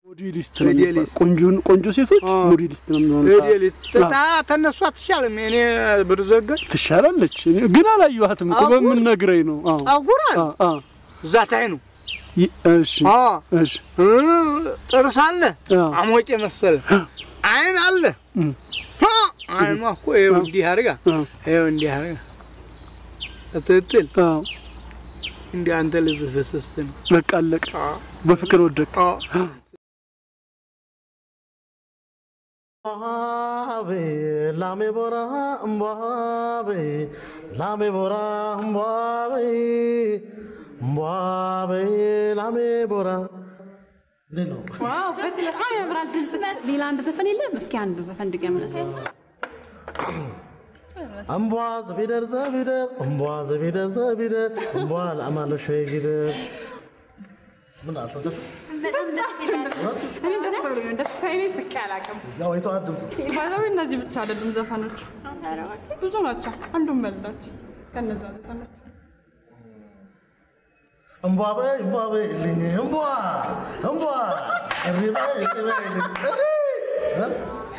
ሞዴሊስት ነው ሞዴሊስት። የሚባለው። ቆንጆ ቆንጆ ሴቶች አ። ሞዴሊስት ነው የሚሆኑት። ሞዴሊስት ታ ተነሱ አትሻልም። እኔ ብርዘገን ትሻላለች። እኔ ግን አላየኋትም እኮ አጉር? በምን ነግረኝ ነው? አዎ ጠጉሯን አ አ እዛ ታይ ነው። ይ- እሺ አ እሺ እ ጥርስ አለ አ አሞቄ መሰለ አይን አለ እም። አ አይኗ እኮ ይኸው እንዲህ አድርጋ አ ይኸው እንዲህ አድርጋ ትትል አ እንዲህ አንተ ልብ ፈሰስት ነው። በቃ አለቀ። አ በፍቅር ወደቅ። አ እምቧቤ ላሜ ቦራ እምቧቤ ላሜ ቦራ እምቧቤ እምቧቤ ላሜ ቦራ እንዴት ነው? ዋው በጣም ያምራል ድምጽ። ሌላ አንድ ዘፈን የለም? እስኪ አንድ ዘፈን ድገምልን። እምቧ ዘቢደር ዘቢደር እምቧ ዘቢደር ዘቢደር እምቧ ለአማለሾ ጊደር ምን አልተደፍ እኔ ደስ ብሎኝ ደስ ሳይለኝ ስቄ አላውቅም። ያው የተዋት ድምፅ ባይዘዌ እነዚህ ብቻ አይደሉም ዘፈኖች፣ ብዙ ናቸው። አንዱን በልዳቸው ከነዛ ዘፈኖች እምቧ በይ እምቧ በይልኝ እምቧ እምቧ እሪ በይ እሪ በይልኝ እሪ እ?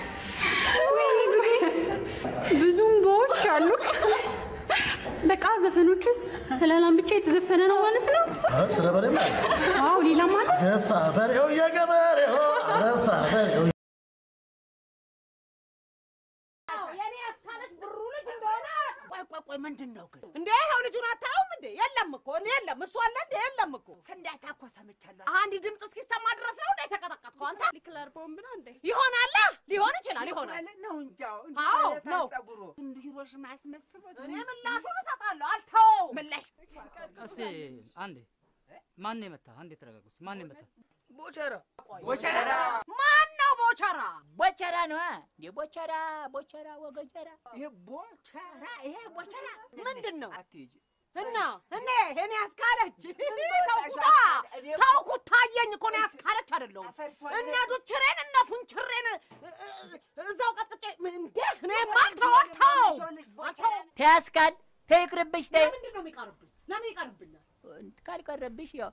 ብዙ እምባዎች አሉ። በቃ ዘፈኖችስ ስለ ላም ብቻ የተዘፈነ ነው ማለት ነው? እ? ስለ በሬ ላይ አዎ ሌላም አለ። ገሳ በሬው የገበሬው ገሳ በሬው የኔ አስካለች ብሩ ልጅ እንደሆነ ቆይ ቆይ ቆይ ምንድን ነው ግን እንዴ ይኸው ልጁን አታዩም እንዴ የለም እኮ እኔ የለም እሱ አለ እንዴ የለም እኮ ፍንዳታ እኮ ሰምቻለሁ አንድ ድምፅ እስኪሰማ ድረስ ነው እንደ የተቀጠቀጥከው አንተ ሊክለር ቦምብ ነው እንዴ? ይሆናል ሊሆን ይችላል ይሆናል ነው እንጃው አዎ ነው ጸጉሩ እንዲሮሽ ማስመስበት እኔ ምላሹን እሰጣለሁ አልተወውም ምላሽ እስቲ አንዴ ማን የመታ? አንዴ ተረጋጉ። እስኪ ማን የመታ? ቦቸራ ቦቸራ ማን ነው ቦቸራ ቦቸራ ነው እንዴ ቦቸራ ቦቸራ ወገጀራ ይሄ ቦቸራ ይሄ ቦቸራ ምንድን ነው አትይጂ እና እኔ እኔ አስካለች ተውኩታ ተውኩት ታየኝ እኮ እኔ አስካለች አይደለሁም እነ ዱችሬን እነ ፉንችሬን እ- እ- እዛው ቀጥቅጬ እንዴ እኔ ማልተወልተው ተያስካል ተይቅርብሽ ተይ ለምንድን ነው የሚቀርብኝ ለምን ይቀርብኛል ካልቀረብሽ ያው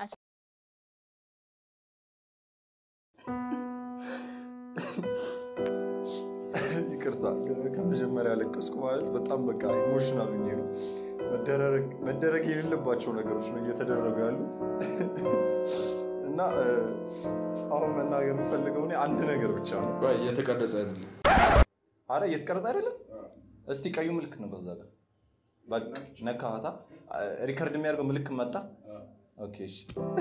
ይቅርታ ከመጀመሪያ ለቀስኩ ማለት በጣም በቃ ኢሞሽናል ሆኜ ነው። መደረግ- መደረግ የሌለባቸው ነገሮች ነው እየተደረጉ ያሉት እና እ፣ አሁን መናገር የምፈልገው እኔ አንድ ነገር ብቻ ነው። እየተቀረጸ አይደለም። አረ እየተቀረጸ አይደለም። እስቲ ቀዩ ምልክት ነው ከዛ ጋር በቃ ነካታ ሪከርድ የሚያደርገው ምልክት መጣ። ኦኬ እሺ።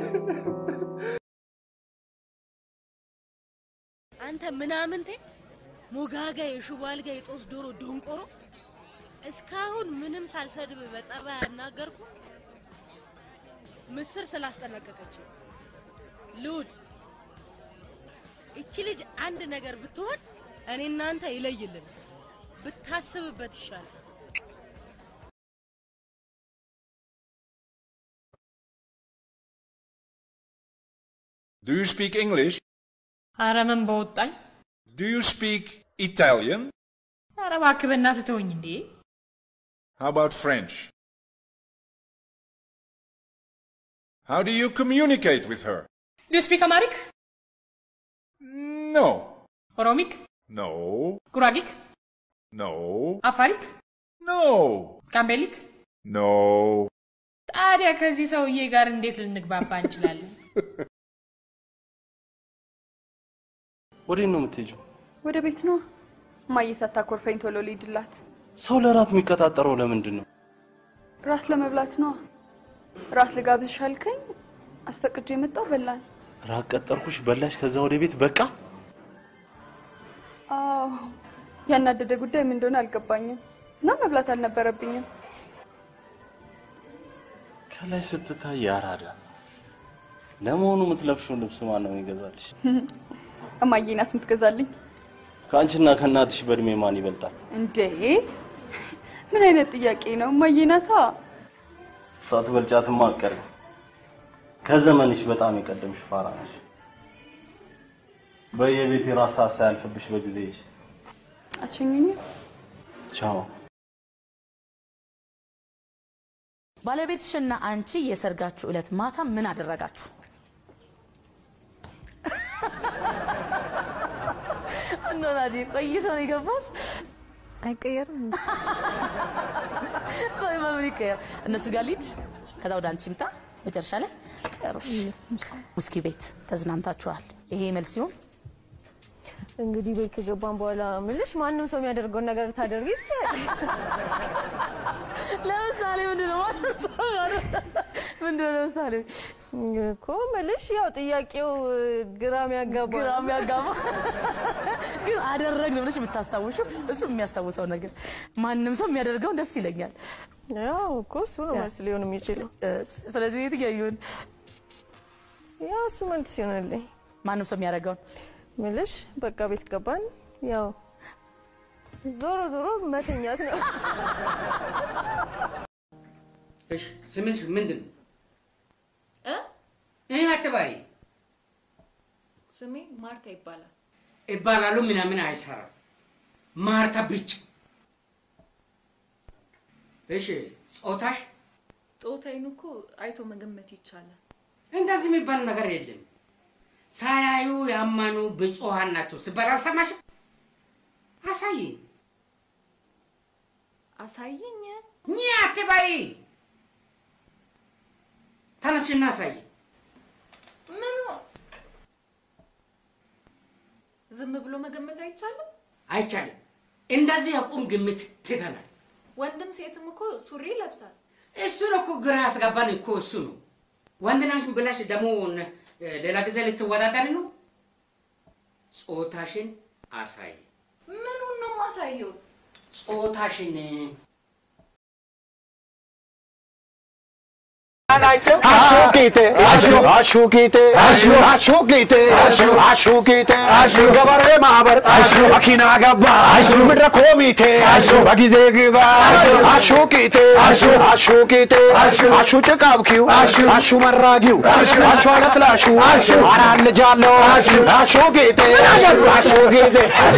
አንተ ምናምንቴ ሞጋጋ የሽቦ አልጋ የጦስ ዶሮ ዶንቆሮ እስካሁን ምንም ሳልሰድብ በጸባይ ያናገርኩ ምስር ስላስጠነቀቀች ልውድ እቺ ልጅ አንድ ነገር ብትሆን እኔ እናንተ ይለይልን ብታስብበት ይሻላል። Do you speak English? ኧረ ምን በወጣኝ። Do you speak Italian? ኧረ እባክህ በእናትህ ተወኝ እንዴ። How about French? How do you communicate with her? ዱ ዩ ስፒክ አማሪክ? No. ኦሮሚክ? No. ጉራጊክ? No. አፋሪክ? No. ጋምቤሊክ? No. ታዲያ ከዚህ ሰውዬ ጋር እንዴት ልንግባባ እንችላለን? ወዴት ነው የምትሄጂው? ወደ ቤት ነው እማዬ ሳታኮርፈኝ ቶሎ ልሂድላት። ሰው ለራት የሚቀጣጠረው ለምንድን ነው? ራት ለመብላት ነው። ራት ልጋብዝሽ አልከኝ፣ አስፈቅጄ የመጣው በላን። ራት ቀጠርኩሽ፣ በላሽ፣ ከዛ ወደ ቤት በቃ። አዎ ያናደደ ጉዳይ ምን እንደሆነ አልገባኝም እና መብላት አልነበረብኝም። ከላይ ስትታይ ያራዳ። ለመሆኑ የምትለብሽውን ልብስ ማን ነው የሚገዛልሽ? እማዬ ናት የምትገዛልኝ። ከአንቺና ከእናትሽ በእድሜ ማን ይበልጣል? እንዴ ምን አይነት ጥያቄ ነው? እማዬ ናታ። ሳትበልጫትማ አትቀሪም። ከዘመንሽ በጣም የቀደምሽ ፋራ ነሽ። በየቤት የራስ ሀሳ ያልፍብሽ በጊዜ ሂጂ። አትሸኙኝም? ቻው። ባለቤትሽና አንቺ የሰርጋችሁ ዕለት ማታ ምን አደረጋችሁ? ነው ናዲ? ቆይቶ ነው የገባሽ? አይቀየርም። ቆይ በምን ይቀየር? እነሱ ጋር ልሂድ፣ ከዛ ወደ አንቺ ምጣ። መጨረሻ ላይ ጥሩ ውስኪ ቤት ተዝናንታችኋል። ይሄ መልስ ሲሆን እንግዲህ ቤት ከገባን በኋላ ምልሽ ማንም ሰው የሚያደርገውን ነገር ታደርጊ ትችላለሽ። ለምሳሌ ምንድን ነው ማለት ምንድን ነው ለምሳሌ እኮ ምልሽ ያው ጥያቄው ግራም ያጋባ ግራም ያጋባ ግን አደረግን ብለሽ የምታስታውሽው እሱ የሚያስታውሰው ነገር ማንም ሰው የሚያደርገውን ደስ ይለኛል። ያው እኮ እሱ ነው መልስ ሊሆን የሚችለው። ስለዚህ የትኛው ይሁን? ያው እሱ መልስ ይሆንልኝ። ማንም ሰው የሚያደርገውን ምልሽ በቃ ቤት ገባን፣ ያው ዞሮ ዞሮ መተኛት ነው። እሺ ስምሽ ምንድን ነው? እ ይህ አትበይ። ስሜ ማርታ ይባላል። ይባላሉ ምናምን አይሰራም። ማርታ ብቻ። እሺ ጾታሽ? ጾታዬን እኮ አይቶ መገመት ይቻላል። እንደዚህ የሚባል ነገር የለም። ሳያዩ ያመኑ ብፁዓን ናቸው ሲባል አልሰማሽም? አሳይ አሳይኝ። ኝ አትበይ። ተነስና አሳይ። ምኑ ዝም ብሎ መገመት አይቻልም? አይቻልም። እንደዚህ የቁም ግምት ትተናል። ወንድም ሴትም እኮ ሱሪ ይለብሳል። እሱን እኮ ግራ ያስገባን እኮ እሱ ነው። ወንድ ነሽ ብለሽ ደግሞ ሌላ ጊዜ ልትወዳደሪ ነው? ጾታሽን አሳይ። ምኑን ነው የማሳየው? ጾታሽን አሹቂቴ አሹቂቴ አሹቂቴ አሹቂቴ ገበሬ ማህበር መኪና ገባ ምድረ ኮሚቴ በጊዜ ግባ አሹቂቴ አሹቂቴ አሹ ጭቃብኪው አሹ መራጊው አሹ አለስላሹ አራት ልጅ አለው አሹቂቴ አሹቂቴ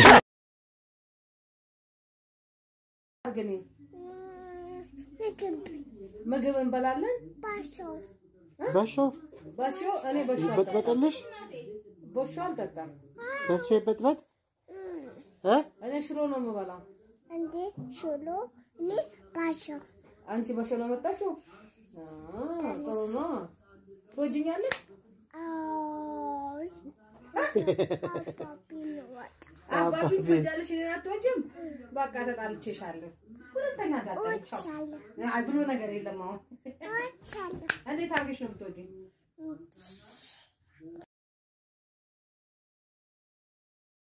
ምግብ እንበላለን። በሾ በሾ እኔ በሾ ይበጥበጥልሽ። በሾ አልጠጣም። በሶ ይበጥበጥ እ እኔ ሽሮ ነው የምበላው። እንዴ ሽሮ እኔ ባሾ አንቺ በሾ ነው መጣችው? ጥሩ ነው። ትወጂኛለሽ? አባቢ ትወጃለሽ? እኔን አትወጂም? በቃ ተጣልቼሻለሁ። ሁለተኛ እንዳጠልቻው አይ ብሎ ነገር የለም። አሁን እንዴት አድርገሽ ነው የምትወጂኝ?